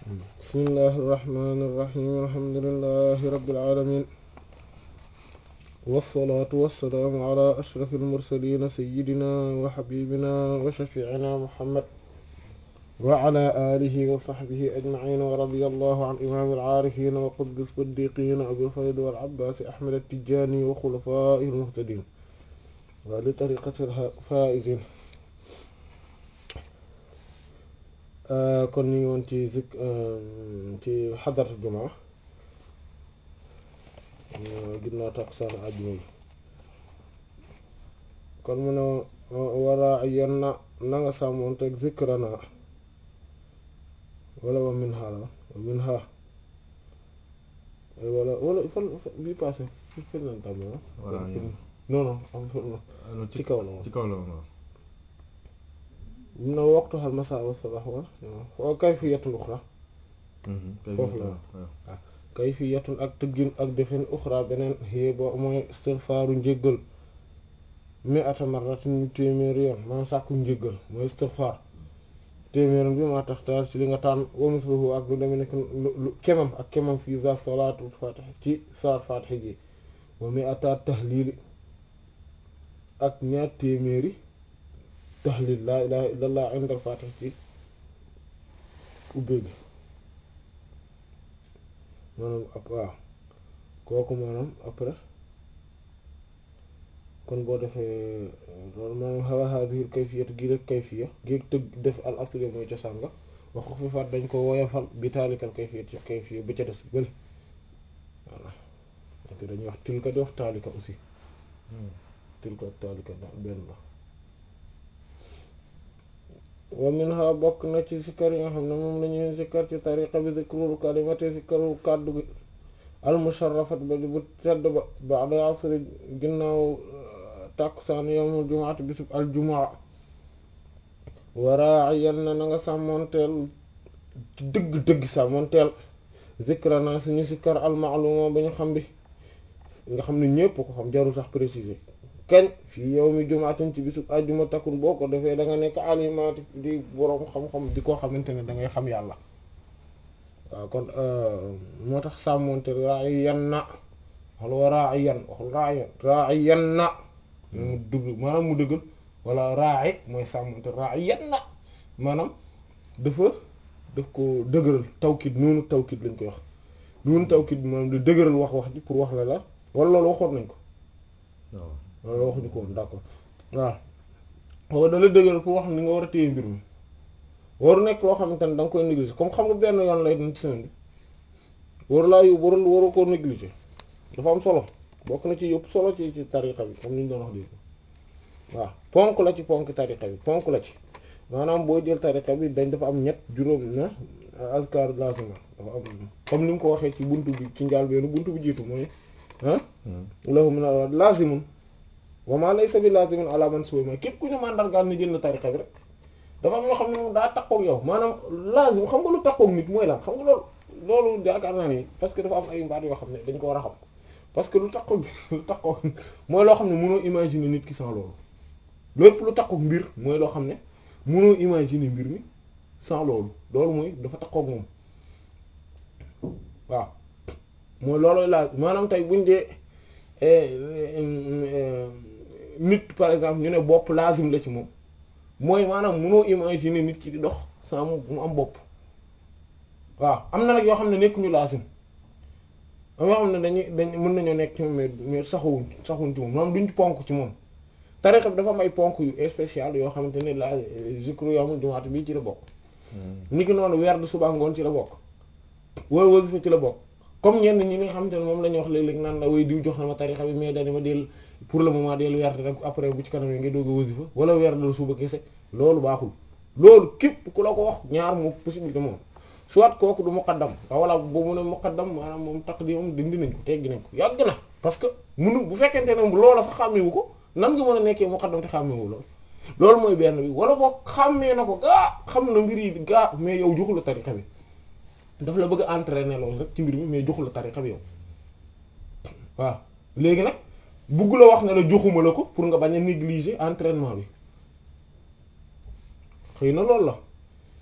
bismillahi irrahmani irrahim alhamdulilahi rabilalamin walsalaatu walsalaamu ala ashrafi almursalina sayidina wa xabibina wa shafiicina muhammad wa ala alihi wa saxbihi ajmaciin wa radia allahu an imaami alcaarifin wa qutbi siddiqin abilfaydi wal abbaasi ahmad attijani wa xulafaa'ihi almuhtadin wa li tariqati alfaa'izin kon ñu ngi woon ci zik ci xadaratu jumaa ginnaaw takkusaan àjjuma bi kon mu ne waraa yenn na na nga sàmmoon teg zikrana wala wa min ha la wa min ha wala wala fan bi passé fi fi lan tàmm non non am ci kaw la woon ci kaw la woon mun na waxtu xal masa wa sabax wa foo kay fi yettun uxra foofu la waaw kay fi yettun ak tëggin ak defin uxra beneen xëye bo mooy istigfaaru njéggal mi ata marratin téeméeri yoon maanaam sàkku njéggal mooy istigfaar téeméeri bi maa tax taal ci li nga tànn wa misluhu ak lu deme nekk lu kemam ak kemam fii za salaatul fatih ci saar fatih ji wa mi ata tahlili ak ñaar téeméeri tahlil laa ilaha illallah indal fatih ci ubbee gi maanaam ab waaw kooku maanaam après kon boo defee loolu maanaam xawa haadihil kayfiyat gi rek kayfiya gi tëgg def al asli mooy cosaan nga wax ko fi faat dañ ko woyofal bi taalikal kayfiyat ci kayfiya ba ca des bële voilà donc dañuy wax tilka di wax taalika aussi tilka ak taalika ndax benn la wa minha bokk na ci sikkar yi nga xam ne moom la ñuy sikkar ci tariqa bi zikrul kalimati sikkaru kàddu gi al musharrafat ba bu tedd ba ba'da asri ginnaaw tàkkusaan yawmul jumaati bisub al jumaa waraa yan na na nga sàmmoonteel ci dëgg-dëgg sàmmoonteel zikrana suñu sikkar al ma'luma ba ñu xam bi nga xam ne ñépp ko xam jarul sax préciser kañ fii yow mi jumaatin ci bisub àjjuma takkun boo ko defee da nga nekk alimaati di boroom xam-xam di koo xamante ne da ngay xam yàlla waaw kon moo tax sàmmonte raay yan na waxlu raay yan waxlu raay yan raay yan na mu dugg maanaam mu dëggal wala raay mooy sàmmonte raay yan na maanaam dafa daf ko dëgëral tawkit noonu tawkit lañ koy wax noonu tawkit bi maanaam di dëgëral wax wax ji pour wax la la wala loolu waxoon nañ ko loolu waxuñu ko woon d'accord waaw waaw da la dëgëral pour wax ni nga war a téye mbir mi waru nekk loo xamante ne da nga koy négliger comme xam nga benn yoon lay doon ci semaine bi waru laa yóbbu waru waru koo négliger dafa am solo bokk na ci yëpp solo ci ci tariqa bi comme ni ñu doon wax léegi waaw ponk la ci ponk tariqa bi ponk la ci maanaam boo jël tariqa bi dañ dafa am ñett juróom na azkar lazima dafa am comme ni mu ko waxee ci buntu bi ci njaal beenu buntu bi jiitu mooy ah lahu min al lazimun wa ma laysa bi lazimin ala man suwa ma képp ku ñu màndargaal ni jël na tariqa bi rek dafa am yoo xam ne moom daa takkook yow maanaam lazim xam nga lu takkook nit mooy lan xam nga loolu loolu yaakaar naa ni parce que dafa am ay mbaat yoo xam ne dañ ko war a xam parce que lu takkook lu takkook mooy loo xam ne mënoo imaginer nit ki sans loolu lépp lu takkook mbir mooy loo xam ne mënoo imaginer mbir mi sans loolu loolu mooy dafa takkook moom waaw mooy loolooy laaj maanaam tey buñ dee nit par exemple ñu ne bopp lazim la ci moom mooy maanaam mënoo imaginer nit ki di dox sans mu am bopp waaw am na nag yoo xam ne nekk ñu lazim am yoo xam ne dañuy dañ mën nañoo nekk ci moom mais mais saxuwuñ saxuwuñ ci moom maanaam duñ ponk ci moom tarixa bi dafa am ay ponk yu spécial yoo xamante ne la zikru yawmul jumaat bii ci la bokk ni ki noonu werd suba ngoon ci la bokk wala wasifa ci la bokk comme ñenn ñi nga xamante ne moom la ñuy wax léeg-léeg naan la way diw jox na ma tarixa bi mais dani ma del pour le moment del werd rek après bu ci kanam yi nga doog a wasifa wala werd la suba kese loolu baaxul loolu képp ku la ko wax ñaar moo possibilité moom soit kooku du muqaddam wala boo mu ne muqaddam maanaam moom taqdim dindi nañ ko teggi nañ ko yàgg na parce que munu bu fekkente ne loola sax xàmmewu ko nan nga mën a nekkee muqaddam te xàmmewu loolu loolu mooy benn bi wala boo xàmmee na ko gaa xam na mbir yi gaa mais yow joxu la tariqa bi daf la bëgg a entraîner loolu rek ci mbir mi mais joxu la tariqa bi yow waaw léegi nag bugg la wax ne la joxuma la ko pour nga bañ a négliger entraînement bi xëy na loolu la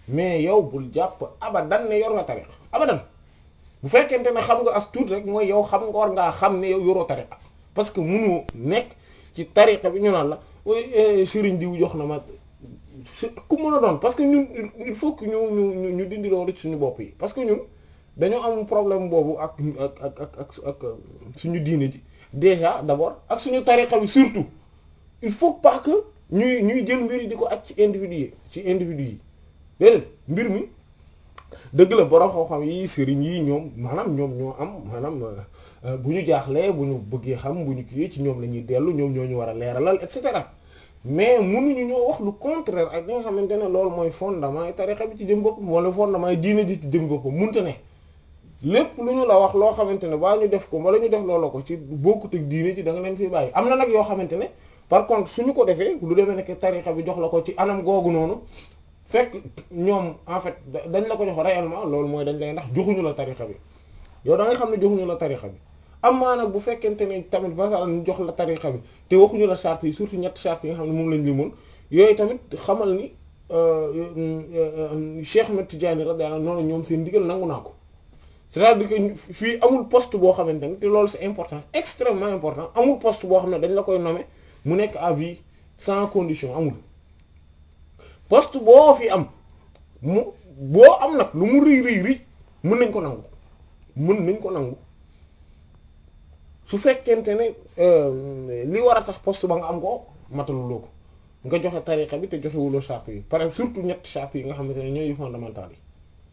mais yow bul jàpp abadan ne yor nga tariqa abadan bu fekkente ne xam nga as tuut rek mooy yow xam nga war ngaa xam ne yow yoroo tariqa parce que munu nekk ci tariqa bi ñu naan la sëriñ diw jox na ma ku mën a doon parce que ñun il faut que ñu ñu ñu dindi loolu ci suñu bopp yi parce que ñun dañoo am problème boobu ak ak ak ak ak suñu diine ji déjà d'abord ak suñu tariqa bi surtout il faut pas que ñuy ñuy jël mbir yi di ko aj ci individu yi ci individu yi déedéet mbir mi dëgg la borom xam-xam yi sëriñ yi ñoom maanaam ñoom ñoo am maanaam bu ñu jaaxlee bu ñu bëggee xam bu ñu kii ci ñoom la ñuy dellu ñoom ñoo ñu war a leeralal et cetera mais mënuñu ñoo wax lu contraire ak li nga xamante ne loolu mooy fondement yi tariqa bi ci jëm boppam wala fondement yi diine ji ci jëm boppam munte ne lépp lu ñu la wax loo xamante ne baa ñu def ko wala ñu def loolu ko ci bokkut ak diine ji da nga leen fi bàyyi am na nag yoo xamante ne par contre suñu ko defee lu demee nekk tariqa bi jox la ko ci anam googu noonu fekk ñoom en fait dañ la ko jox réellement loolu mooy dañ lay ndax joxuñu la tariqa bi yow da ngay xam ne joxuñu la tariqa bi am maa nag bu fekkente ne tamit basal ñu jox la tariqa bi te waxuñu la charte yi surtout ñetti charte yi nga xam ne moom lañ limoon yooyu tamit xamal ni Cheikh Ahmed Tidiane radiyallahu anhu noonu ñoom seen ndigal nangu naa ko c'est-à-dire que fii amul poste boo xamante ne te loolu c'est important extrêmement important amul poste boo xam ne dañ la koy nommer mu nekk à vie sans condition amul poste boo fi am mu boo am nag lu mu rëy rëy rëy mën nañ ko nangu mën nañ ko nangu su fekkente ne li war a tax poste ba nga am ko mataluloo ko nga joxe tariqa bi te joxewuloo charte yi par exemple surtout ñetti charte yi nga xamante ne ñooy fondamental yi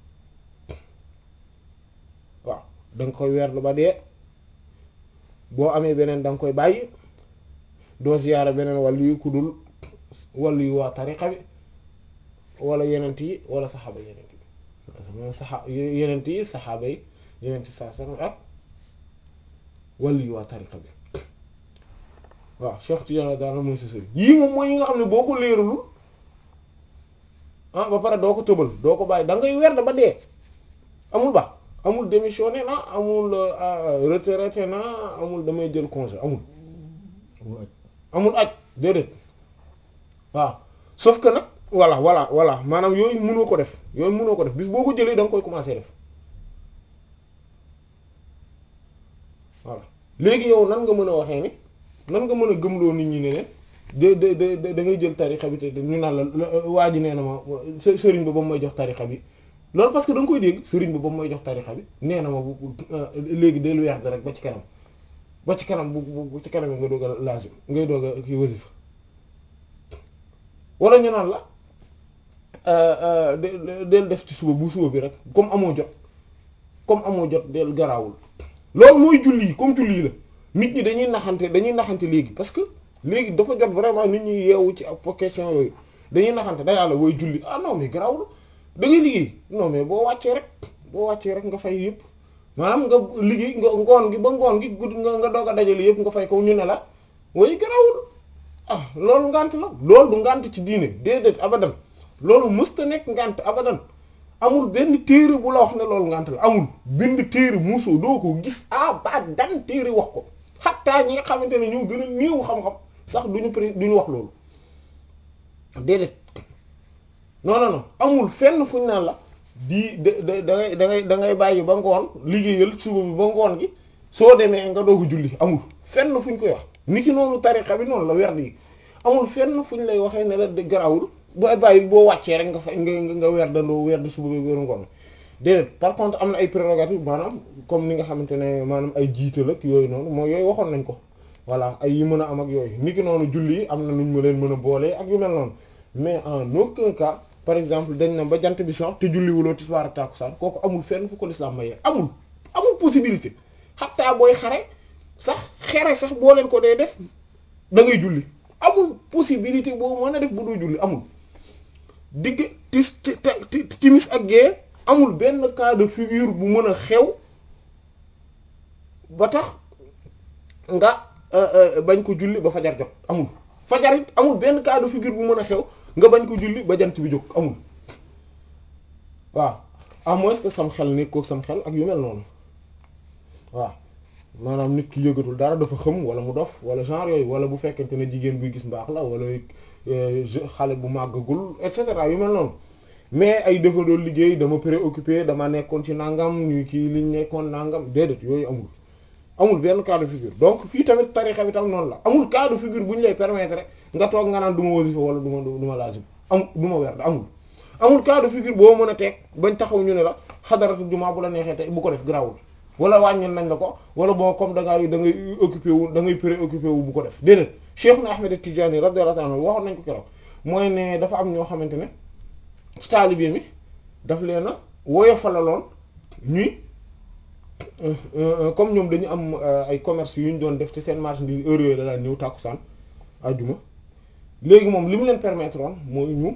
waaw da nga koy weer lu ba dee boo amee beneen da nga koy bàyyi doo ziyaara beneen wàllu yu ku dul wàllu yu waa tariqa bi wala yenent yi wala saxaaba yenent yi saxa yenent yi saxaaba yi yenent yi saa sallam ak wàllu yu waa tariqa bi waaw Cheikh Tidiane daana mooy sa sëriñ yii moom mooy yi nga xam ne boo ko leeralul ah ba pare doo ko tëbal doo ko bàyyi da ngay weer ba dee amul ba amul démissionné na amul retraité na amul damay jël congé amul amul aj déedéet waaw sauf que nag voilà voilà voilà maanaam yooyu mënoo ko def yooyu mënoo ko def bis boo ko jëlee da nga koy commencer def voilà léegi yow nan nga mën a waxee ni nan nga mën a gëmloo nit ñi ne ne de de de da ngay jël tarixa bi te ñu naan la waa ji nee na ma sëriñ ba ba mu may jox tarixa bi loolu parce que da nga koy dégg sëriñ ba ba mu may jox tarixa bi nee na ma bu léegi del weer rek ba ci kanam ba ci kanam bu bu ci kanam yi nga doog a laazim ngay doog a kii wasifa wala ñu naan la del def ci suba bu suba bi rek comme amoo jot comme amoo jot del garaawul loolu mooy julli yi comme julli yi la nit ñi dañuy naxante dañuy naxante léegi parce que léegi dafa jot vraiment nit ñi yeewu ci ak question yooyu dañuy naxante da yàlla booy julli ah non mais garaawul da ngay liggéey non mais boo wàccee rek boo wàccee rek nga fay yëpp maanaam nga liggéey nga ngoon gi ba ngoon gi gudd nga nga doog a dajale yëpp nga fay ko ñu ne la way garaawul ah loolu ngant la loolu du ngant ci diine déedéet abadan loolu mësta nekk ngant abadan amul benn téere bu la wax ne loolu ngant la amul bind téere muusoo doo ko gis abadan téere wax ko xattaa ñi nga xamante ne ñoo gën a néew xam-xam sax duñu pré duñu wax loolu déedéet non non non amul fenn fuñ naan la di da da ngay da ngay da ngay bàyyi ba ngoon liggéeyal suba bi ba ngoon gi soo demee nga doog a julli amul fenn fuñ koy wax ni ki noonu tarixa bi noonu la werd yi amul fenn fuñ lay waxee ne la de garawul ba bàyyi boo wàccee rek nga fa nga nga weer dandoo weer di suba bi weer ngoon déedéet par contre am na ay prérogatives maanaam comme ni nga xamante ne maanaam ay jiital ak yooyu noonu mooy yooyu waxoon nañ ko voilà ay yi mën a am ak yooyu ni ki noonu julli yi am na nuñ ma leen mën a boolee ak yu mel noonu mais en aucun cas par exemple dañ na ba jant bi sox te julliwuloo tisbaar ak tàkkusaan kooku amul fenn fu ko lislaam mayee amul amul possibilité xataa booy xare sax xere sax boo leen ko dee def da ngay julli amul possibilité boo mën a def bu doo julli amul digg tis timis ak gée amul benn cas de figure bu mën a xew ba tax nga bañ ko julli ba fajar jot amul fajar it amul benn cas de figure bu mën a xew nga bañ ko julli ba jant bi jóg amul waaw à moins que sam xel nekkoo sam xel ak yu mel noonu waaw maanaam nit ki yëgatul dara dafa xëm wala mu dof wala genre yooyu wala bu fekkente ne jigéen buy gis mbaax la wala xale bu màggagul et cetera yu mel noonu mais ay dafa doon liggéey dama préoccupé dama nekkoon ci nangam ñu kii liñ nekkoon nangam déedéet yooyu amul amul benn cas de figure donc fii tamit tarixa bi tam noonu la amul cas de figure bu ñu lay permettre nga toog nga naan du ma wasifa wala du ma du ma lazim amul du ma werd amul amul cas de figure boo mën a teg bañ taxaw ñu ne la xadaratu jumaa bu la neexee tey bu ko def grawul wala wàññil nañ la ko wala boo comme da ngay da ngay occupé wu da ngay préoccupé wu bu ko def déedéet Cheikhuna Ahmed Tidiane radiyallahu anhu waxoon nañ ko keroog mooy ne dafa am ñoo xamante ne ci taalibe mi daf leen a woyofalaloon ñuy comme ñoom dañu am ay commerce yu ñu doon def ci seen marchandise heure yooyu da daan ñëw tàkkusaan àjjuma léegi moom li mu leen permettre woon mooy ñu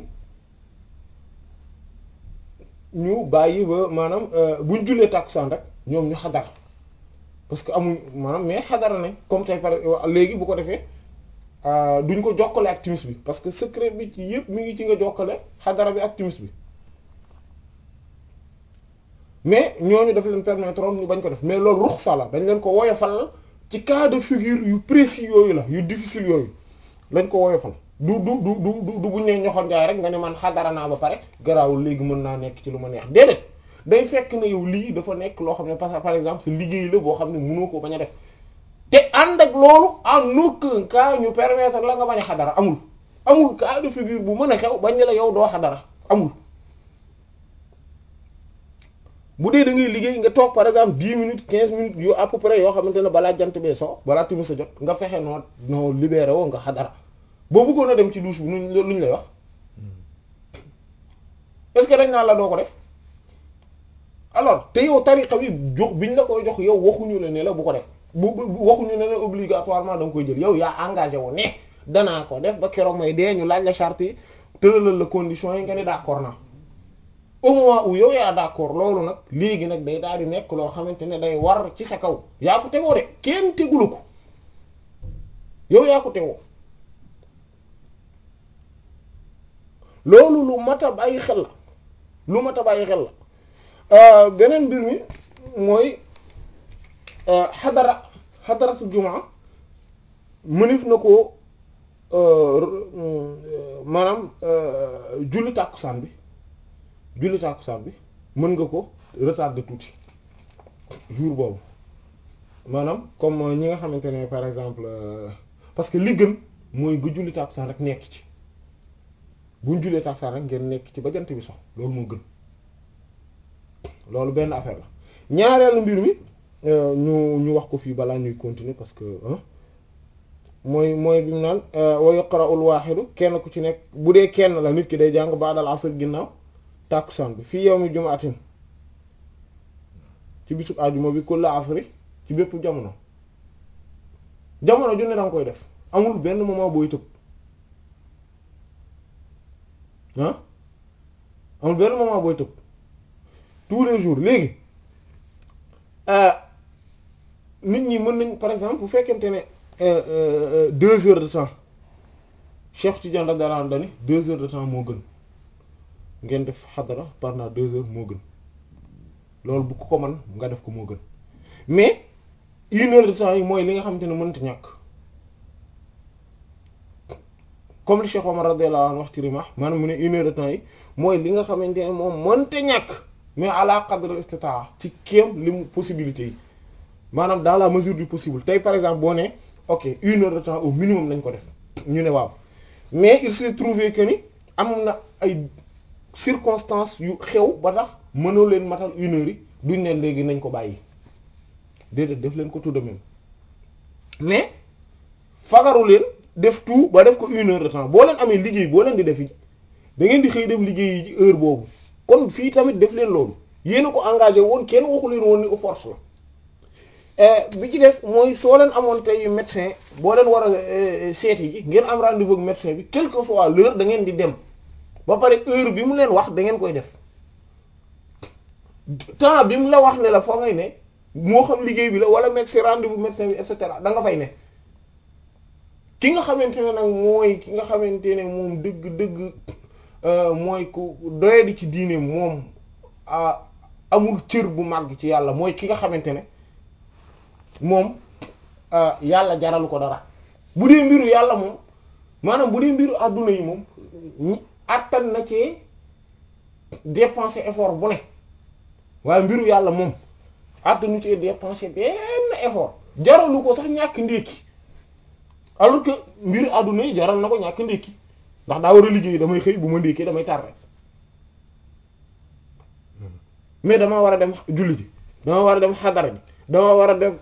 ñu bàyyi ba maanaam buñ jullee tàkkusaan rek ñoom ñu xadara parce que amuñ maanaam mais xadara nañ comme tey par léegi bu ko defee duñ ko jokkale ak timis bi parce que secret bi ci yëpp mi ngi ci nga jokkale xadara bi ak timis bi mais ñooñu daf leen permettre woon ñu bañ ko def mais loolu ruxsa la dañ leen ko woyofal ci cas de figure yu précis yooyu la yu difficile yooyu lañ ko woyofal du du du du du buñ ne ñoxoon jaay rek nga ne man xadara naa ba pare garaawul léegi mën naa nekk ci lu ma neex déedéet day fekk ne yow lii dafa nekk loo xam ne parce que par exemple sa liggéey la boo xam ne mënoo ko bañ a def te ànd ak loolu en aucun cas ñu permettre la nga bañ a xadara amul amul cas de figure bu mën a xew bañ ne la yow doo xadara amul bu dee da ngay liggéey nga toog par exemple dix minutes quinze minutes yu à peu près yoo xamante ne balaa jant bee so balaa timis sa jot nga fexe noo noo libéré woo nga xadara boo bëggoon a dem ci douche bi nuñ luñ lay wax est-ce que dañ naan la doo ko def alors te yow tariqa bi jox biñ la koy jox yow waxuñu la ne la bu ko def bu waxuñu ne la obligatoirement da nga koy jël yow yaa engagé wu ne danaa ko def ba keroog may dee ñu laaj la charte yi tëralal la conditions yi nga ne d'accord naa au moment où yow yaa d'accord loolu nag léegi nag day daal di nekk loo xamante ne day war ci sa kaw yaa ko tegoo de kenn tegulu ko yow yaa ko tegoo loolu lu mat a bàyyi xel la lu mat a bàyyi xel la beneen mbir mi mooy xadara xadaratu jumaa mënif na ko maanaam julli tàkkusaan bi julli tàkkusaan bi mën nga ko retarder tuuti jour boobu maanaam comme ñi nga xamante ne par exemple parce que li gën mooy nga julli tàkkusaan rek nekk ci buñ jullee tàkkusaan rek ngeen nekk ci ba jant bi sox loolu moo gën loolu benn affaire la ñaareelu mbir mi ñu ñu wax ko fii balaa ñuy continuer parce que mooy mooy bi mu naan wa yaqra'ul waaxidu kenn ku ci nekk bu dee kenn la nit ki day jàng ba'dal asr ginnaaw tàkkusaan bi fii yawmi jumaatin ci bisub àjjuma bi kulla asri ci bépp jamono jamono ju ne danga koy def amul benn moment booy tëb ah amul benn moment booy tëb tous les jours léegi nit ñi mën nañ par exemple bu fekkente ne deux heures de temps Cheikh Tidiane radiyallahu anhu dani deux heures de temps moo gën ngeen def xadara pendant deux heures moo gën loolu bu ko ko man nga def ko moo gën mais une heure de temps yi mooy li nga xamante ne mënta ñàkk comme li Cheikh Omar radiyallahu anhu wax ci Rimah maanaam mu ne une heure de temps yi mooy li nga xamante ne moom mënta ñàkk mais ala qadr istitaa ci kéem li mu possibilité yi maanaam dans la mesure du possible tey par exemple boo ne ok une heure de temps au minimum lañ ko def ñu ne waaw mais il s'est trouvé que ni am na ay circonstances yu xew ba tax mënoo leen matal une heure yi duñ ne léegi nañ ko bàyyi déedéet def leen ko tout de même mais fagaru leen def tout ba def ko une heure de temps boo leen amee liggéey boo leen di def da ngeen di xëy dem liggéey yi heure boobu kon fii tamit def leen loolu yéen a ko engagé woon kenn waxu leen woon ni force la bi ci des mooy soo leen amoon tey médecin boo leen war a seeti ji ngeen am rendez-vous ak médecin bi quelle que soit l'heure da ngeen di dem ba pare heure bi mu leen wax da ngeen koy def temps bi mu la wax ne la foo ngay ne moo xam liggéey bi la wala médecin rendez-vous médecin bi et cetera da nga fay ne ki nga xamante ne nag mooy ki nga xamante ne moom dëgg dëgg mooy ku doyadi ci diine moom amul cër bu màgg ci yàlla mooy ki nga xamante ne moom yàlla jaralu ko dara bu dee mbiru yàlla moom maanaam bu dee mbiru àdduna yi moom attan na ci dépenser effort bu ne waaye mbiru yàlla moom àttanu ci dépenser benn effort jaralu ko sax ñàkk ndékki alors que mbiru àdduna yi jaral na ko ñàkk ndékki ndax daa war a liggéey damay xëy bu ma ndékkee damay tardé mais dama war a dem julli ji dama war a dem xadara ji dama war a dem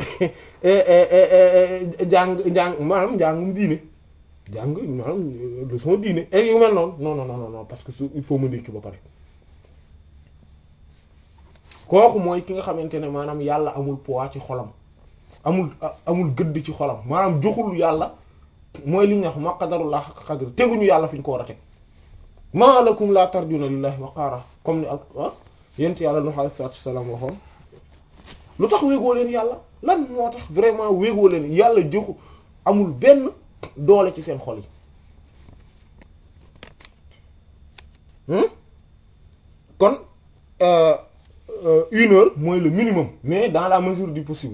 jàng jàng maanaam njàngum diine jàng maanaam leçon diine et yu mel noonu non non non non parce que su il faut ma ndékki ba pare kooku mooy ki nga xamante ne maanaam yàlla amul poids ci xolam amul amul gëdd ci xolam maanaam joxul yàlla mooy li ñu wax ma qadarullah haqqa qadri teguñu yàlla fi ñu ko war a teg ma lakum la tarjuna lillahi waqaara comme ni ak yent yàlla Nuh alayhi salaatu wassalaam waxoon lu tax wéegoo leen yàlla lan moo tax vraiment wéegoo leen yàlla joxu amul benn doole ci seen xol yi kon une heure mooy le minimum mais dans la mesure du possible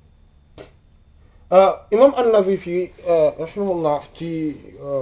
imam an-Nazifi rahimahullah ci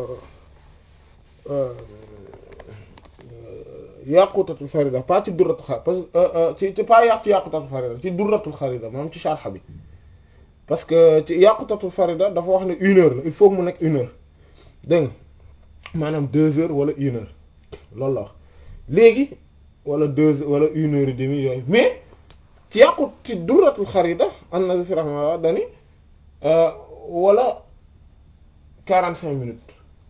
yaqutatul farida pas ci durratul xarida parce que ci ci pas yàq ci yaqutatul farida ci durratul xarida maanaam ci sharh bi parce que ci yaqutatul farida dafa wax ne une heure la il faut mu nekk une heure dégg nga maanaam deux heures wala une heure loolu la wax léegi wala deux wala une heure et demie yooyu mais ci yàqut ci durratul xarida an-Nazifi rahimahullah dani wala quarante cinq minutes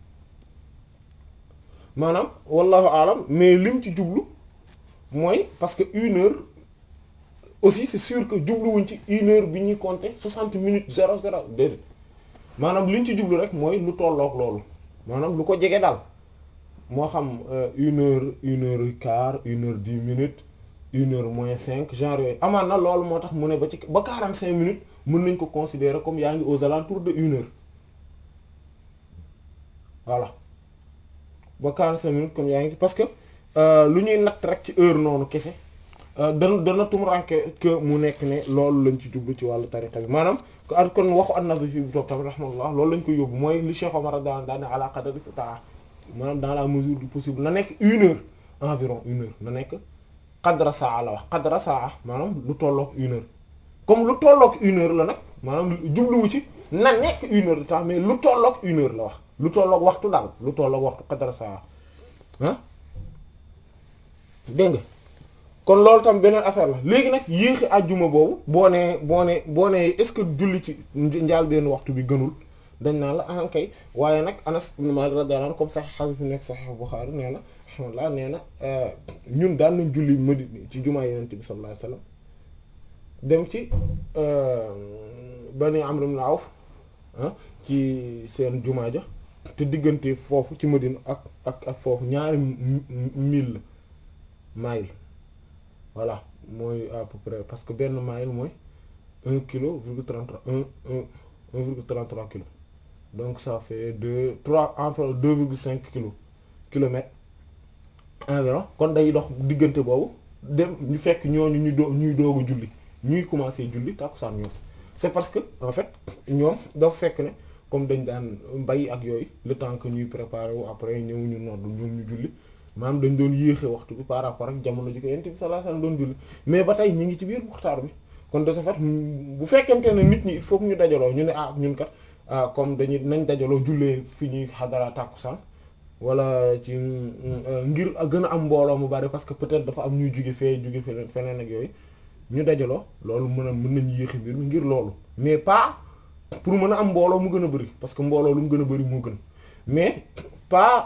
maanaam wallahu alam mais lim ci jublu mooy parce que une heure aussi c'est sûr que jubluwuñ ci une heure bi ñuy compter soixante minutes zéro zéro déedéet maanaam liñ ci jublu rek mooy lu tolloog loolu maanaam lu ko jege daal moo xam une heure une heure quart une heure dix minutes une heure moins cinq genre yooyu amaan na loolu moo tax mu ne ba ci ba quarante cinq minutes mën nañ ko considérer comme yaa ngi aux alentours de une heure voilà ba quarante-cinq minutes comme yaa ngi parce que lu ñuy natt rek ci heure noonu kese dana dana tumranke que mu nekk ne loolu lañ ci jublu ci wàllu tariqa bi maanaam kon waxu an-Nazifi bi toog tamit rahmatullah loolu lañ ko yóbbu mooy li Cheikh Omar daan daan ne ala qadri istita'a maanaam dans la mesure du possible na nekk une heure environ une heure na nekk qadra saa la wax qadra saa maanaam lu tolloog une heure comme lu tolloog une heure la nag maanaam jubluwu ci na nekk une heure de temps mais lu tolloog une heure la wax lu tolloog waxtu daal lu tolloog waxtu qadra saa ah dégg nga kon loolu tam beneen affaire la léegi nag yéexi àjjuma boobu boo nee boo nee boo nee est-ce que julli ci njaal benn waxtu bi gënul dañ naan la ah kay waaye nag Anas ibn Malik radiyallahu anhu comme sax xadis bi nekk Sahih Bukhari nee na alhamdulillah nee na ñun daan nañ julli Madina ci jumaa Yonent bi sallallahu alayhi wasallam dem ci Bani Amr ibn Awf ci seen jumaa ja te diggante foofu ci Madina ak ak ak foofu ñaari mille mile voilà mooy à peu près parce que benn mile mooy un kilo virgule trente-trois un un un virgule trente-trois kilos donc ça fait deux trois environ deux virgule cinq kilos kilomètres environ kon day dox diggante boobu dem ñu fekk ñooñu ñu doo ñuy doog a julli ñuy commencer julli tàkkusaan ñoom c'est parce que en fait ñoom dafa fekk ne comme dañ daan bay ak yooyu le temps que ñuy préparer wu après ñëw ñu nodd ñoom ñu julli maanaam dañ doon yéexe waxtu bi par rapport ak jamono ji ko Yonent bi sallallahu alayhi wasallam doon julli mais ba tey ñu ngi ci biir muxtaar bi kon de ce fait bu fekkente ne nit ñi il faut que ñu dajaloo ñu ne ah ñun kat ah comme dañuy nañ dajaloo jullee fi ñuy xadara tàkkusaan wala ci ngir gën a am mbooloo mu bari parce que peut-être dafa am ñuy jóge fee jóge feneen feneen ak yooyu ñu dajaloo loolu mën a mën nañ yéexi mbir mi ngir loolu mais pas pour mën a am mbooloo mu gën a bari parce que mbooloo lu mu gën a bari moo gën mais pas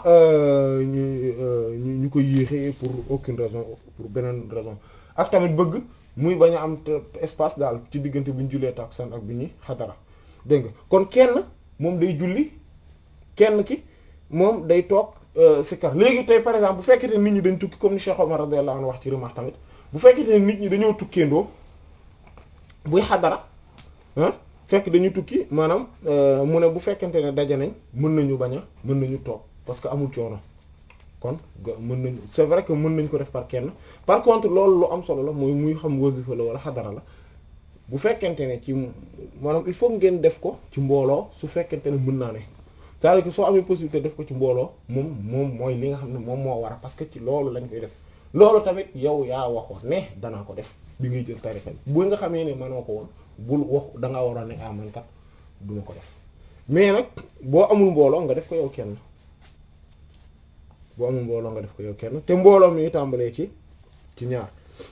ñu ñu ko yéexee pour aucune raison pour beneen raison ak tamit bëgg muy bañ a am espace daal ci diggante bi ñu jullee tàkkusaan ak bi ñuy xadara dégg nga kon kenn moom day julli kenn ki moom day toog sikar léegi tey par exemple bu fekkete nit ñi dañ tukki comme ni Cheikh Omar radiyallahu anhu wax ci remarque tamit bu fekkete nit ñi dañoo tukkeendoo buy xadara ah fekk dañu tukki maanaam mu ne bu fekkente ne daje nañ mën nañu bañ a mën nañu toog parce que amul coono kon mën nañu c'est vrai que mën nañ ko def par kenn par contre loolu lu am solo la mooy muy xam wasifa la wala xadara la bu fekkente ne ci maanaam il faut ngeen def ko ci mbooloo su fekkente ne mën naa ne c'est-à-dire que soo amee possibilité def ko ci mbooloo moom moom mooy li nga xam ne moom moo war a parce que ci loolu lañ koy def loolu tamit yow yaa waxoon ne danaa ko def bi ngay jël tarixa bi bu nga xamee ne mënoo ko woon bul wax dangaa waroon ne ah man kat duma ko def mais nag boo amul mbooloo nga def ko yow kenn boo amul mbooloo nga def ko yow kenn te mbooloo mi tàmbalee ci ci ñaar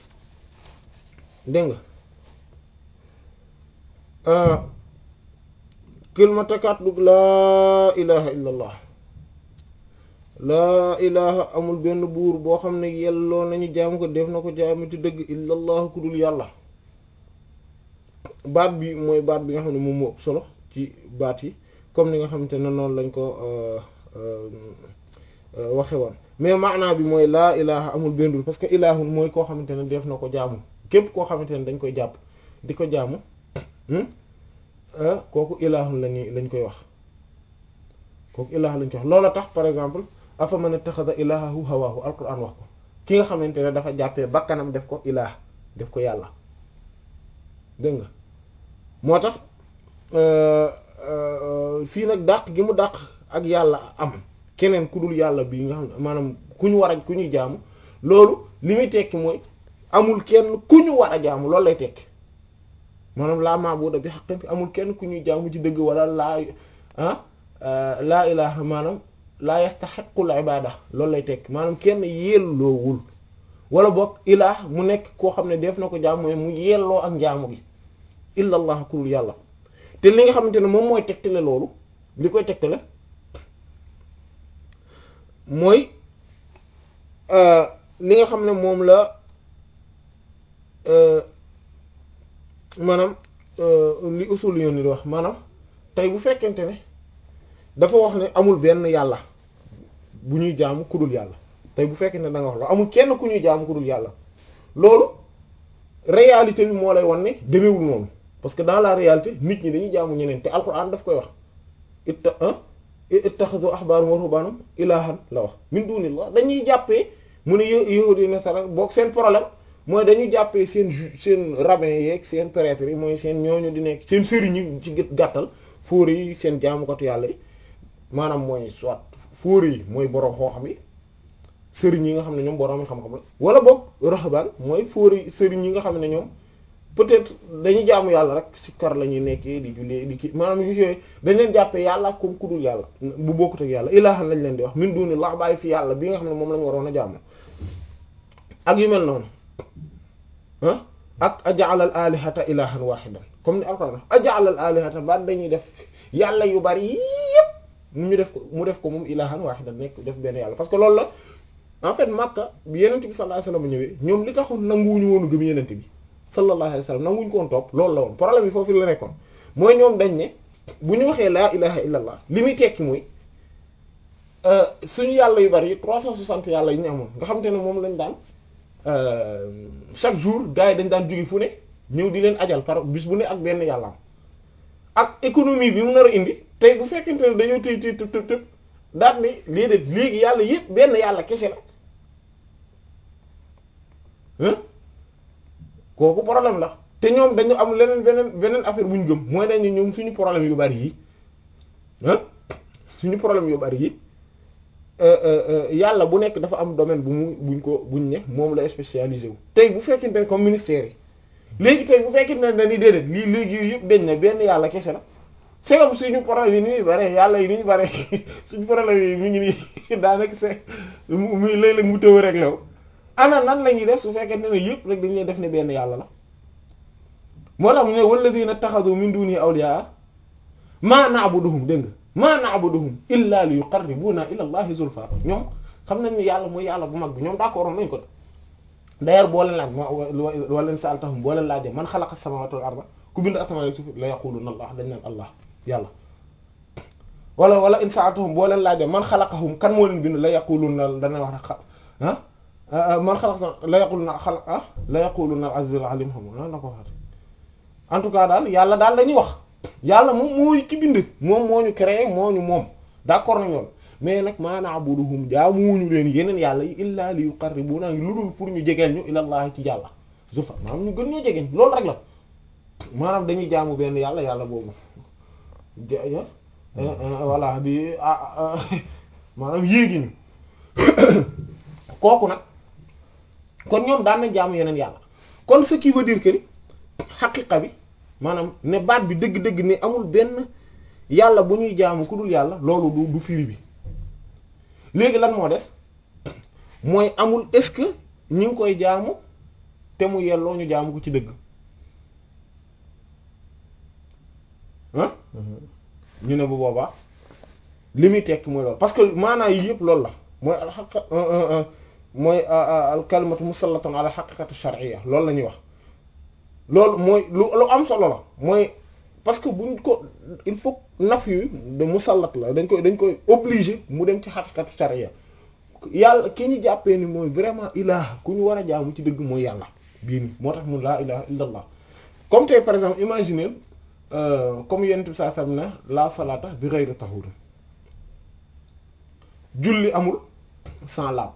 dégg nga kilmatakat dug laa ilaha illa allah laa ilaha amul benn buur boo xam ne yelloo nañu jaamu ko def na ko jaamu ci dëgg illa allah ku dul yàlla baat bi mooy baat bi nga xam ne moom moo ëpp solo ci baat yi comme ni nga xamante ne noonu lañ ko waxe woon mais maanaa bi mooy laa ilaha amul benn buur parce que ilahun mooy koo xamante ne def na ko jaamu képp koo xamante ne dañ koy jàpp di ko jaamu kooku ilahun lañuy lañ koy wax kooku ilah lañ koy wax loola tax par exemple afa man ittaxada ilahahu hawahu alquran wax ko ki nga xamante ne dafa jàppee bakkanam def ko ilah def ko yàlla dégg nga moo tax fii nag dàq gi mu dàq ak yàlla am keneen ku dul yàlla bi nga xam ne maanaam ku ñu war a ku ñuy jaamu loolu li muy tekki mooy amul kenn ku ñu war a jaamu loolu lay tekki maanaam laa maabuda bi haqqin amul kenn ku ñuy jaamu ci dëgg wala laa ah laa ilaha maanaam laa yastaxiqul ibada loolu lay tekki maanaam kenn yelloowul wala boog ilaah mu nekk koo xam ne def na ko jaam mooy mu yelloo ak njaamu gi illa allah ku dul yàlla te li nga xamante ne moom mooy tegtale loolu li koy tegtale mooy li nga xam ne moom la maanaam li usul yoon ni di wax maanaam tey bu fekkente ne dafa wax ne amul benn yàlla bu ñuy jaamu ku dul yàlla tey bu fekkente ne da nga wax la amul kenn ku ñuy jaamu ku dul yàlla loolu réalité bi moo lay wan ne demeewul noonu parce que dans la réalité nit ñi dañuy jaamu ñeneen te alquran daf koy wax itta ittakhadhu ahbaarahum wa ruhbaanahum ilaahan la wax min dunillah dañuy jàppee mu ne yahudi nasara boog seen problème mooy dañu jàppee seen seen rabbin yeeg seen prêtre yi mooy seen ñooñu di nekk seen sëriñ yi ci gàttal fóore yi seen jaamukatu yàlla yi maanaam mooy soit fóore yi mooy boroom xoo-xam yi sëriñ yi nga xam ne ñoom boroom yi xam-xam la wala boog rahbaan mooy fóore yi sëriñ yi nga xam ne ñoom peut-être dañuy jaamu yàlla rek si kar la ñuy nekkee di jullee di kii maanaam yu yooyu dañ leen jàppee yàlla comme ku dul yàlla bu bokkut ak yàlla ilaahan lañ leen di wax min dunillah bàyyi fi yàlla bi nga xam ne moom lañ waroon a jaamu ak yu mel noonu ah ak aja'ala al alihata ilahan wahidan comme ni alquran aja'ala al alihata ba dañuy def yàlla yu bari yépp mu ñu def ko mu def ko moom ilahan wahidan nekk def benn yàlla parce que loolu la en fait Makka bi yenent bi sallallahu alayhi wasallam ñëwee ñoom li taxoon nanguwuñu woonu gëm yenent bi sallallahu alayhi wasallam nanguwuñu ko woon topp loolu la woon problème bi foofu la nekkoon mooy ñoom dañ ne bu ñu waxee laa ilaha illa allah li muy tekki mooy suñu yàlla yu bari 360 yàlla yi ñu amoon nga xam te ne moom lañ daan chaque jour gars yi dañ daan jóge fu ne ñëw di leen ajal par bis bu ne ak benn yàlla am ak économie bi mu nar a indi tey bu fekkente ne dañoo tëy tëy tëb tëb tëb daal ni lii def léegi yàlla yëpp benn yàlla kese la kooku problème la te ñoom dañu am leneen beneen beneen affaire bu ñu gëm mooy dañu ñoom suñu problème yu bari yi suñu problème yu bari yi yàlla bu nekk dafa am domaine bu mu buñ ko buñ ne moom la spécialisé wu tey bu fekkente ne comme ministère yi léegi tey bu fekkente ne dañuy déedéet lii léegi yooyu yëpp dañ ne benn yàlla kese la c'est comme suñu problème yi ni muy bare yàlla yi ni ñu bare suñu problème yi mi ngi nii daanaka c'est muy léeg-léeg mu tëw rek law ana nan la ñuy def su fekkente ne yëpp rek dañ leen def ne benn yàlla la moo tax mu ne walladhina takhadhu min duni awliya ma na'buduhum dégg nga ma na'buduhum illa li yuqarribuna ila allahi zulfa ñoom xam nañ ni yàlla mooy yàlla bu mag bi ñoom d'accord nañ ko d'ailleurs boo leen laaj wala leen sa'altahum boo leen laajee man xalaqa samawati wal arda ku bind asamaan ak suuf la yaquluna allah dañ naan allah yàlla wala wala in sa'altahum boo leen laajee man xalaqahum kan moo leen bind la yaquluna dana wax rek ah man xalaqa la yaquluna xalaq ah la yaquluna al-azizul alim xam na na ko waxat en tout cas daal yàlla daal lañuy wax yàlla moom mooy ki bind moom moo ñu créé moo ñu moom d'accord nañ loolu mais nag ma na'buduhum jaamuwuñu leen yeneen yàlla yi illa li yuqarribuna lu dul pour ñu jegeel ñu ilallahi ci yàlla zulfa maanaam ñu gën ñoo jegeeñ loolu rek la maanaam dañuy jaamu benn yàlla yàlla boobu voilà di maanaam yéegi ñu kooku nag kon ñoom daan na jaamu yeneen yàlla kon ce qui veut dire que ni xaqiqa bi maanaam ne baat bi dëgg-dëgg ne amul benn yàlla bu ñuy jaamu ku dul yàlla loolu du du firi bi léegi lan moo des mooy amul est-ce que ñi ngi koy jaamu te mu yelloo ñu jaamu ko ci dëgg ah ñu ne bu boobaa li muy tekki mooy loolu parce que maanaa yi yëpp loolu la mooy alxaq mooy al kalimatu musallatan ala xaqiqati shar'iyya loolu la ñuy wax loolu mooy lu lu am solo la mooy parce que buñ ko il faut naf yu de musallat la dañ koy dañ koy obligé mu dem ci xaqiqatu shar'iyya yàlla ki ñu jàppee ni mooy vraiment ilaah ku ñu war a jaamu ci dëgg mooy yàlla bii nii moo tax mun laa ilaha illa allah comme tey par exemple imaginer comme yenent bi saa sam na la salata bi ghayri tahur julli amul sans laab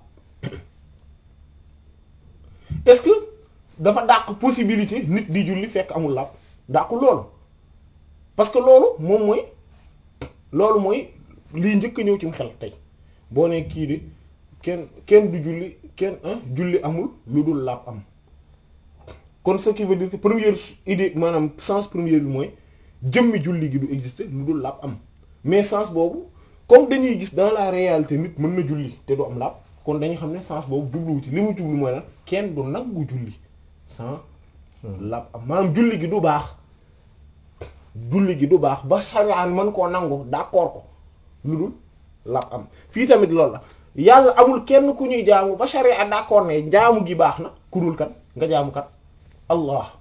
est-ce que dafa dàq possibilité nit di julli fekk amul laab dàqu loolu parce que loolu moom mooy loolu mooy lii njëkk a ñëw ci xel tey boo ne kii de kenn kenn du julli kenn julli amul lu dul laab am kon ce qui veut dire que première idée maanaam sens premier bi mooy jëmmi julli gi du exister lu dul laab am mais sens boobu comme dañuy gis dans la réalité nit mën na julli te du am laab kon dañuy xam ne sens boobu jubluwu ci li mu jublu mooy lan kenn du nangu julli sans laab am maanaam julli gi du baax julli gi du baax ba sariyaan mën koo nangu d'accord ko lu dul laab am fii tamit loolu la yàlla amul kenn ku ñuy jaamu ba sharia d'accord ne jaamu gi baax na kurul kan nga jaamu kat allah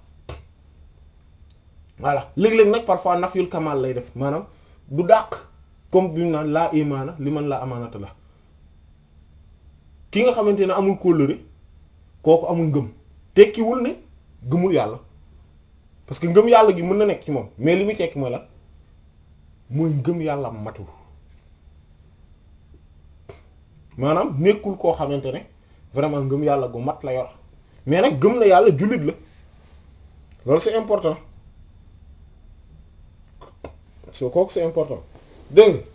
voilà léeg-léeg nag parfois nafyul kamal lay def maanaam du dàq comme bi mu naan laa imaana li man laa amaanata la ki nga xamante ne amul kóllëre kooku amul ngëm tekkiwul ne gëmul yàlla parce que ngëm yàlla gi mën na nekk ci moom mais li muy tekki mooy lan mooy ngëm yàlla matul maanaam nekkul koo xamante ne vraiment ngëm yàlla gu mat la yor mais nag gëm na yàlla jullit la loolu c'est important so kooku c'est important dégg nga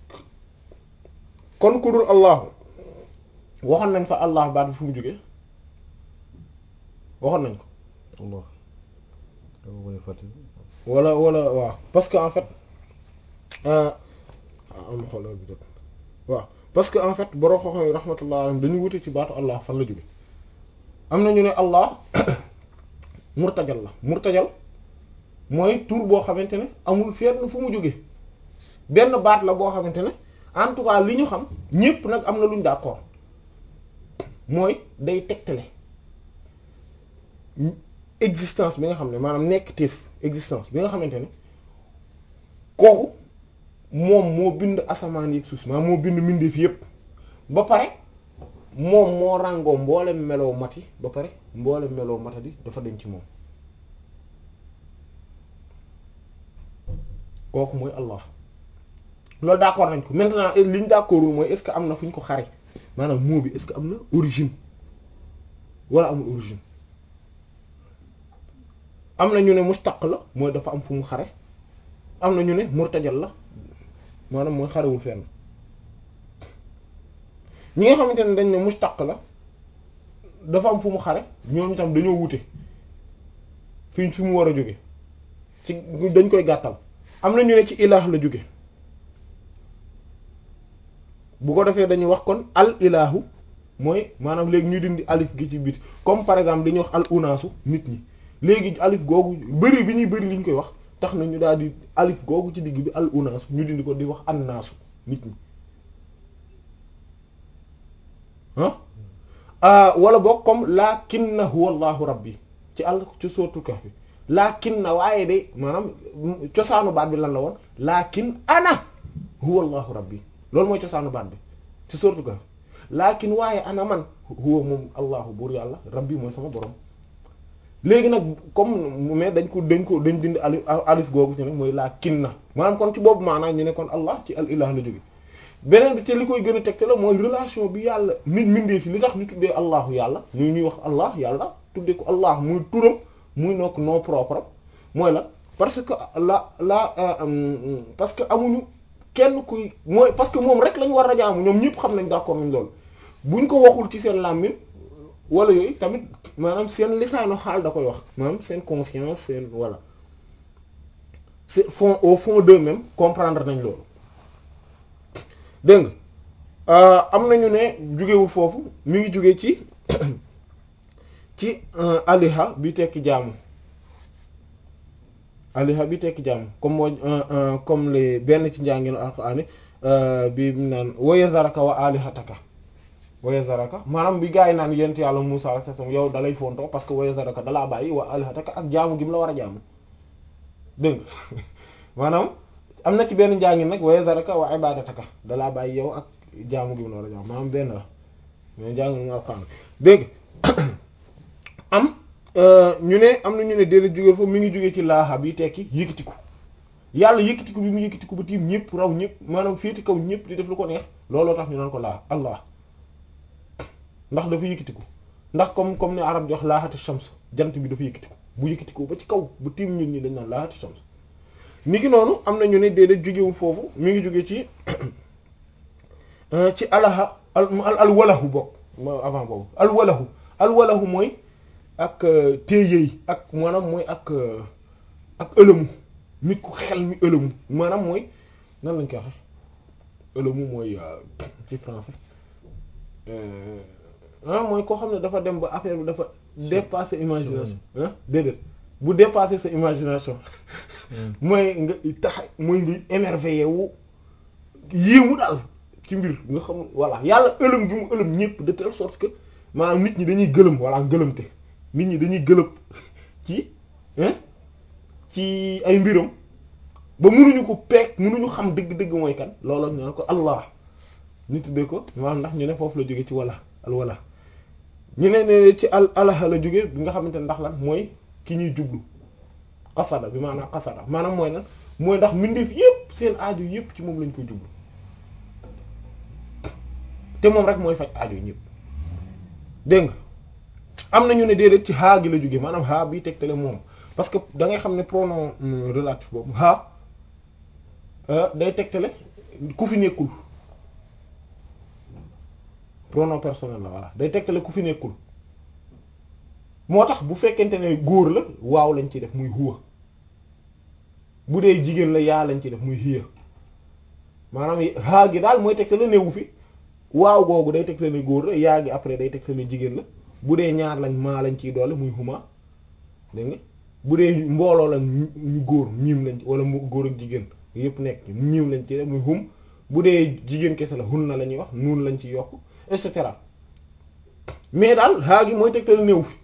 kon ku dul allahu waxoon nañ fa allah baat bi fu mu jógee waxoon nañ ko Allah wala wala waaw parce que en fait am xoolal bi jot waaw parce que en fait borom xam-xam yi rahmatullah alayhim dañu wute ci baatu allah fan la jóge am na ñu ne allah murtajal la murtajal mooy tur boo xamante ne amul fenn fu mu jóge benn baat la boo xamante ne en tout cas li ñu xam ñépp nag am na lu ñu d'accord mooy day tegtale existence bi nga xam ne maanaam nekk téef existence bi nga xamante ne kooku moom moo bind asamaan yi suuf maanaam moo bind mbindeef yépp ba pare moom moo ràngoo mboolem meloo mati ba pare mboolem meloo matadi dafa denc ci moom kooku mooy Allah loolu d'accord nañ ko maintenant li ñu d'accordul mooy est-ce que am na fu ñu ko xare maanaam moo bi est-ce que am na origine wala amul origine am na ñu ne mustaq la mooy dafa am fu mu xare am na ñu ne murtajal la maanaam mooy xarewul fenn ñi nga xamante ne dañ ne mustaq la dafa am fu mu xare ñoom itam dañoo wute fi fi mu war a jóge ci dañ koy gàttal am na ñu ne ci ilaah la jóge bu ko defee dañuy wax kon al ilaahu mooy maanaam léegi ñu dindi alif gi ci biti comme par exemple dañuy wax al unaasu nit ñi léegi alif googu bëri bi ñuy bëri li ñu koy wax tax na ñu daal di alif googu ci digg bi al unaasu ñu dindi ko di wax annaasu nit ñi ah wala boog comme laakinna huwa allahu rabbi ci àll ci sootu Kahf laakinna waaye de maanaam cosaanu baat bi lan la woon laakin ana huwa allahu rabbi loolu mooy cosaanu baat bi ci sootu Kahf laakin waaye ana man huwa moom allahu buur yàlla rabbi mooy sama borom léegi nag comme mais dañ ko dañ ko dañ dindi alif alif googu ci nag mooy laakinna maanaam kon ci boobu maanaam ñu ne kon allah ci al ilah la jóge beneen bi te li koy gën a tegte la mooy relation bi yàlla nit mindee fi li tax ñu tuddee allahu yàlla ñu ñuy wax allah yàlla tuddee ko allah muy turam muy nokk nom propre mooy la parce que la la parce que amuñu kenn kuy mooy parce que moom rek lañ war a jaamu ñoom ñëpp xam nañ d'accord nañ loolu buñ ko waxul ci seen làmmiñ wala yooyu tamit maanaam seen lisaanu xaal da koy wax maanaam seen conscience seen voilà c'est fond au fond d'eux-mêmes comprendre nañ loolu dégg nga am nañu ne jugewul foofu mi ngi jóge ci ci aliha bi tekki jaamu aliha bi tekki jaamu comme moo comme les benn ci njàngin alxuraan bi mu naan wa zaraka wa alihataka wa zaraka maanaam bi gaa yi naan yent yàlla Musaa alayhi salaam yow dalay fontoo parce que wa zaraka dalaa bàyyi wa alihataka ak jaamu gi mu la war a jaamu dégg nga maanaam am na ci benn njàngin nag wa zaraka wa ibadataka dalaa bàyyi yow ak jaamu gi mu la war a jaamu maanaam benn la mais njàngin mu alxuraan dégg am ñu ne am na ñu ne déedéet jóge foofu mi ngi jóge ci laaxa bi tekki yëkkatiku yàlla yëkkatiku bi mu yëkkatiku ba tiim ñëpp raw ñëpp maanaam féeti kaw ñëpp di def lu ko neex looloo tax ñu naan ko laa allah ndax dafa yëkkatiku ndax comme comme ni arab di wax laaxati shams jant bi dafa yëkkatiku bu yëkkatiku ba ci kaw bu tiim ñun ñi dañ naan laaxati shams ni ki noonu am na ñu ne déedéet jógewul foofu mi ngi jóge ci ci alaha al al walahu bokk avant boobu al walahu al walahu mooy ak téyeey ak maanaam mooy ak ak ëlëmu nit ku xel mi ëlëmu maanaam mooy nan lañ koy waxe ëlëmu mooy ci français ah mooy koo xam ne dafa dem ba affaire bi dafa dépasser imagination ah déedéet bu dépasser sa imagination mooy nga tax mooy nga émerveillé wu yéemu daal ci mbir nga xam voilà yàlla ëlëm gi mu ëlëm ñëpp de telle sorte que maanaam nit ñi dañuy gëlëm walla gëlëmte nit ñi dañuy gëlëb ci ci ay mbiram ba mënuñu ko peek mënuñu xam dëgg-dëgg mooy kan loolu ñu naan ko allah ñu tuddee ko maanaam ndax ñu ne foofu la jóge ci wala al wala ñu ne ne ci al alaha la jóge bi nga xamante ne ndax lan mooy ki ñuy jublu xasada bi maanaam xasada maanaam mooy lan mooy ndax mbindeef yépp seen aajo yépp ci moom lañ koy jublu te moom rek mooy faj aajo ñépp dégg nga am na ñu ne déedéet ci haa gi la jóge maanaam haa bi tegtale moom parce que da ngay xam ne pronom relatif boobu haa day tegtale ku fi nekkul pronom personnel la voilà day tegtale ku fi nekkul moo tax bu fekkente ne góor la waaw lañ ci def muy huwa bu dee jigéen la yaa lañ ci def muy hiya maanaam haa gi daal mooy tegtale newu fi waaw googu day tegtale góor la yaa gi après day tegtale jigéen la bu dee ñaar lañ maa lañ ciy doole muy huma dégg nga bu dee mbooloo lañ ñu góor miim lañ wala mu góor ak jigéen yépp nekk miim lañ ci def muy hum bu dee jigéen kese la hun na la ñuy wax nuun lañ ci yokk et cetera mais daal haa gi mooy tegtal néew fi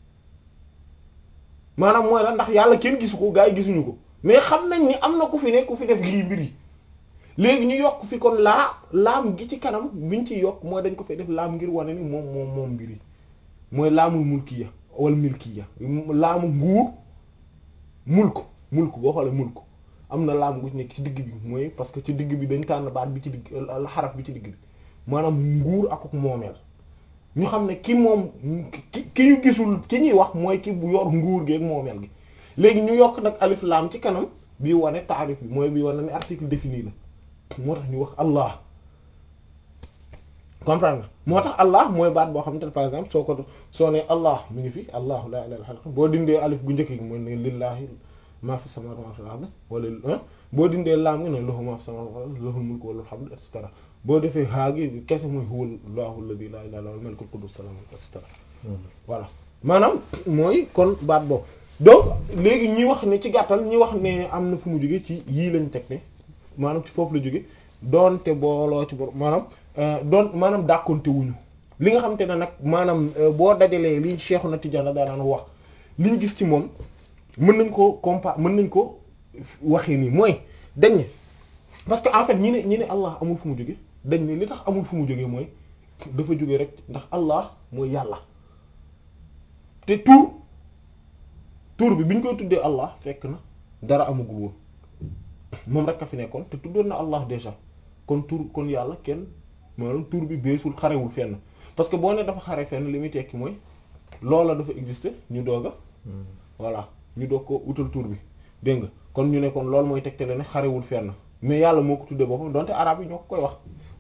maanaam mooy la ndax yàlla kenn gisu ko gaa yi gisuñu ko mais xam nañ ni am na ku fi nekk ku fi def lii mbir yi léegi ñu yokk fi kon laa laam gi ci kanam biñ ci yokk mooy dañ ko fay def laam ngir wane ni moom moom moom mbir yi mooy laamul mulkiya wal milkiya laamu nguur mulk mulk boo xoolee mulk am na laam gu ci nekk ci digg bi mooy parce que ci digg bi dañ tànn baat bi ci digg xaraf bi ci digg bi maanaam nguur ak moomeel ñu xam ne ki moom ki ki ñu gisul ki ñuy wax mooy ki bu yor nguur gi ak moomeel gi léegi ñu yokk nag alif laam ci kanam bii wane taarif bi mooy bii wane ne article défini la moo tax ñu wax allah comprendre nga moo tax allah mooy baat boo xamante ne par exemple soo ko soo nee allah mi ngi fi allahu la ilaha illa boo dindee alif gu njëkk gi mooy ne lillahi ma fi samawati wa ma fil ardi wala boo dindee laam gi ne lahu ma fi samawati wal ardi lahul mulku wa lahul hamdu et cetera boo defee haa gi kese mooy huwa allahu alladhi la ilaha illa huwal malikul quddus salam et cetera voilà maanaam mooy kon baat boobu donc léegi ñi wax ne ci gàttal ñi wax ne am na fu mu jóge ci yii lañ teg ne maanaam ci foofu la jóge doonte booloo ci bor maanaam doon maanaam dàkkonte wuñu li nga xamante ne nag maanaam boo dajalee li Cheikhouna Tidiane daan wax liñ gis ci moom mën nañ ko compa mën nañ ko waxee nii mooy dañ ne parce que en fait ñi ne ñi ne Allah amul fu mu jóge dañ ne li tax amul fu mu jóge mooy dafa jóge rek ndax Allah mooy yàlla te tur tur bi bi ñu koy tuddee Allah fekk na dara amagul woon moom rek a fi nekkoon te tuddoon na Allah déjà kon tur kon yàlla kenn maanaam tur bi beesul xarewul fenn parce que boo ne dafa xare fenn li muy tekki mooy loola dafa exister ñu doog a voilà ñu doog ko utal tur bi dégg nga kon ñu ne kon loolu mooy tegtale ne xarewul fenn mais yàlla moo ko tuddee boppam donte arab yi ñoo ko koy wax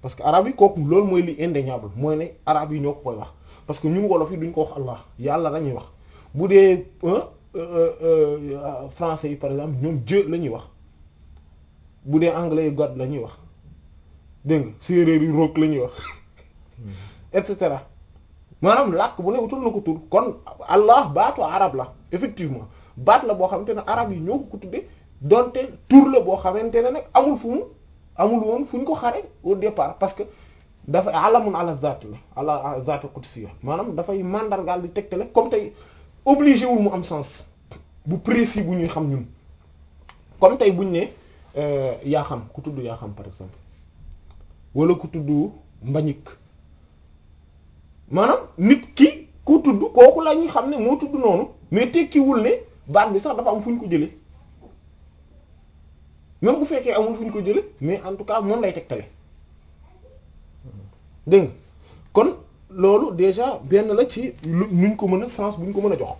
parce que arabe yi kooku loolu mooy li indéniable mooy ne arabe yi ñoo ko koy wax parce que ñun wolof yi duñ ko wax allah yàlla lañuy wax bu dee français yi par exemple ñoom Dieu la ñuy wax bu dee anglais yi God la ñuy wax dégg nga séeréer yi roog la ñuy wax et cetera maanaam làkk bu ne utul na ko tur kon allah baatu arab la effectivement baat la boo xamante ne arab yi ñoo ko ko tudde donte tur la boo xamante ne nag amul fu mu amul woon fu ñu ko xare au départ parce que dafa alamun ala zat la ala zat qudsiya maanaam dafay mandargaal di tegtale comme tey obligé wul mu am sens bu précis bu ñuy xam ñun comme tey buñ ne yaa xam ku tudd yaa xam par exemple wala ku tudd mbañik maanaam nit ki ku tudd kooku la ñuy xam ne moo tudd noonu mais tekkiwul ne baat bi sax dafa am fu ñu ko jële même bu fekkee amul fu ñu ko jële mais en tout cas moom lay tegtale dégg nga kon loolu déjà benn la ci lu nuñ ko mën a sens bu ñu ko mën a jox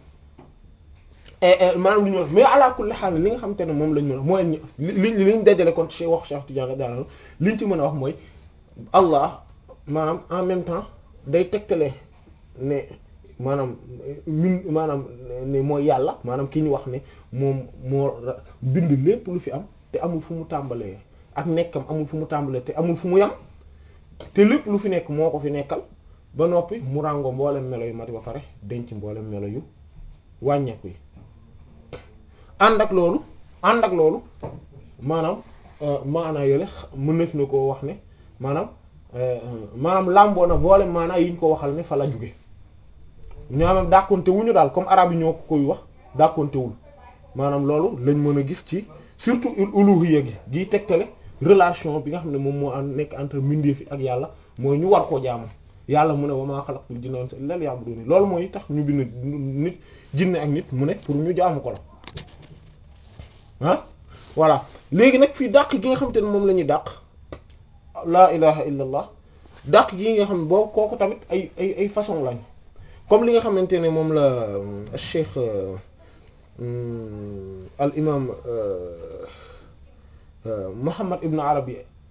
maanaam lu ñu mais ala kulli haal li nga xamante ne moom lañ mën a mooy li li liñ dajale kon ci wax Cheikh Tidiane daanaka liñ ci mën a wax mooy Allah maanaam en même temps day tegtale ne maanaam ñun maanaam ne mooy yàlla maanaam ki ñu wax ne moom moo bind lépp lu fi am te amul fu mu tàmbalee ak nekkam amul fu mu tàmbalee te amul fu mu yam te lépp lu fi nekk moo ko fi nekkal ba noppi mu ràngoo mboolem melo yu mati ba pare denc mboolem melo yu wàññeeku yi ànd ak loolu ànd ak loolu maanaam maanaa yële mën na koo wax ne maanaam maanaam làmboo na mboolem maanaa yi ñu ko waxal ne fa la jóge ñaamam dàkkonte wuñu daal comme arabe yi ñoo ko koy wax dàkkontewul maanaam loolu lañ mën a gis ci surtout uluhiyya gi giy tegtale relation bi nga xam ne moom moo am nekk entre mbindeef yi ak yàlla mooy ñu war koo jaamu yàlla mu ne wa maa xalaqtul jinna wal insa illa liya'budun loolu mooy tax ñu bind nit jinne ak nit mu ne pour ñu jaamu ko la ah voilà léegi nag fii dàq gi nga xamante ne moom la ñuy dàq laa ilaha illa allah dàq gi nga xam ne boobu kooku tamit ay ay ay façon lañ comme li nga xamante ne moom la cheikh al imam Muhammad ibn Arabi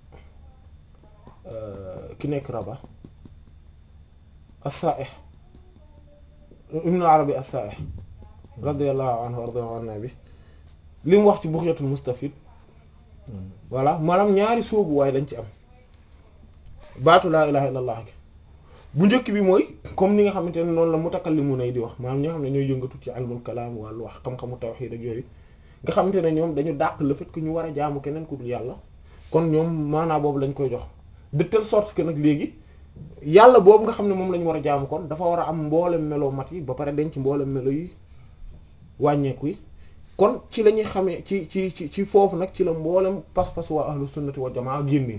ki nekk Rabat as-Sa'ih ibn Arabi as-Sa'ih radiyallahu anhu warda anna bi li mu wax ci Bughyatul Mustafid voilà maanaam ñaari sóobu waaye lañ ci am baatu laa ilaha illallah gi bu njëkk bi mooy comme ni nga xamante ne noonu la mutakallimuna yi di wax maanaam ñi nga xam ne ñooy yëngatu ci ilmul kalaam wàllu wax xam-xamu tawhid ak yooyu nga xamante ne ñoom dañu dàq le fait que ñu war a jaamu keneen ku dul yàlla kon ñoom maanaa boobu lañ koy jox de telle sorte que nag léegi yàlla boobu nga xam ne moom la ñu war a jaamu kon dafa war a am mboolem melo mat yi ba pare denc mboolem melo yi wàññeeku yi kon ci la ñuy xamee ci ci ci ci foofu nag ci la mboolem pas-pas waa ahlu sunnati wa jamaa génnee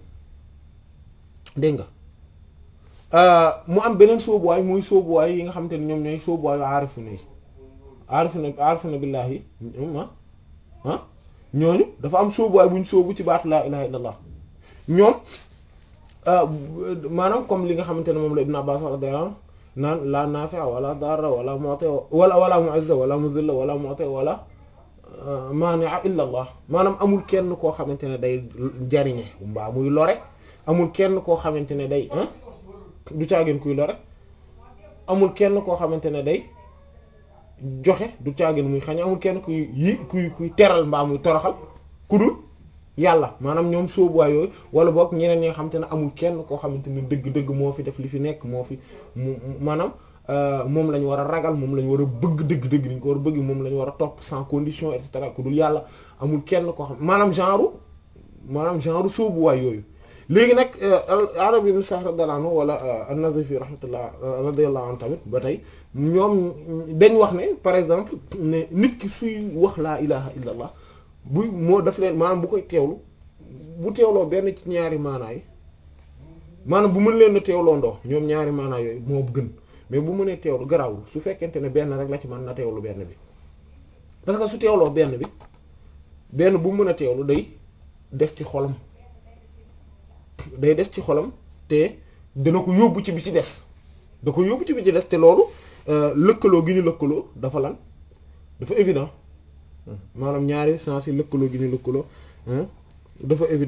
dégg nga mu am beneen sóobuwaay muy sóobuwaay yi nga xamante ne ñoom ñooy sóobuwaayu aarifuna yi aarifuna aarifuna billaahi ah ah ñooñu dafa am sóobuwaay bu ñu sóobu ci baatu laa ilaha illallah ñoom maanaam comme li nga xamante ne moom la Ibn Abbas radiyallahu anhu naan la nafi'a wala darra wala mu'ti wala wala mu'izza wala mudilla wala mu'ti wala mani'a illa allah maanaam amul kenn koo xamante ne day jariñe mbaa muy lore amul kenn koo xamante ne day du caageen kuy lore amul kenn koo xamante ne day joxe du caageen muy xañ amul kenn kuy yi kuy kuy teral mbaa muy toroxal ku dul yàlla maanaam ñoom sóobuwaay yooyu wala boog ñeneen ñi nga xamante ne amul kenn koo xamante ne dëgg-dëgg moo fi def li fi nekk moo fi mu maanaam moom la ñu war a ragal moom la ñu war a bëgg dëgg-dëgg dañ ko war a bëgg moom la ñu war a topp sans condition et cetera ku dul yàlla amul kenn koo xam maanaam genre maanaam genre sóobuwaay yooyu léegi nag arab ibn Sa'd radiyallahu anhu wala an-Nazifi rahmatullah radiyallahu anhu tamit ba tey ñoom dañ wax ne par exemple ne nit ki suy wax laa ilaha illa allah bu moo daf leen maanaam bu koy teewlu bu teewloo benn ci ñaari maanaa yi maanaam bu mën leen a teewloo ndoo ñoom ñaari maanaa yooyu moo gën mais bu mënee teewlu garawul su fekkente ne benn rek la ci mën na teewlu benn bi parce que su teewloo benn bi benn bu mën a teewlu day des ci xolam day des ci xolam te dina ko yóbbu ci bi ci des da ko yóbbu ci bi ci des te loolu lëkkaloo gi ñu lëkkaloo dafa lan dafa évident maanaam ñaari sens yi lëkkaloo gi ñu lëkkaloo dafa évident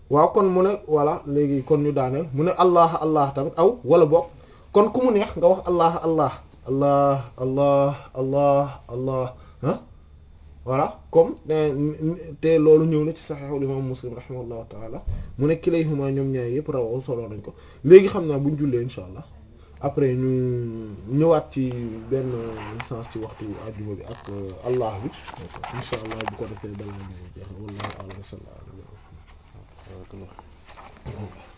waaw kon mu ne voilà léegi kon ñu daaneel mu ne allah allah tamit aw wala boog kon ku mu neex nga wax allah allah allah allah allah allah ah voilà comme te loolu ñëw na ci saxiixul imam muslim rahimahullahu taala mu ne kilayhuma ñoom ñaar yëpp rawaw solo nañ ko léegi xam naa buñ jullee insha allah après ñu ñëwaat ci benn sens ci waxtu àjjuma bi ak allah bi insha allah bu ko defee balaa ñu jeex wallahu a'lam sallallahu alayhi wa sallam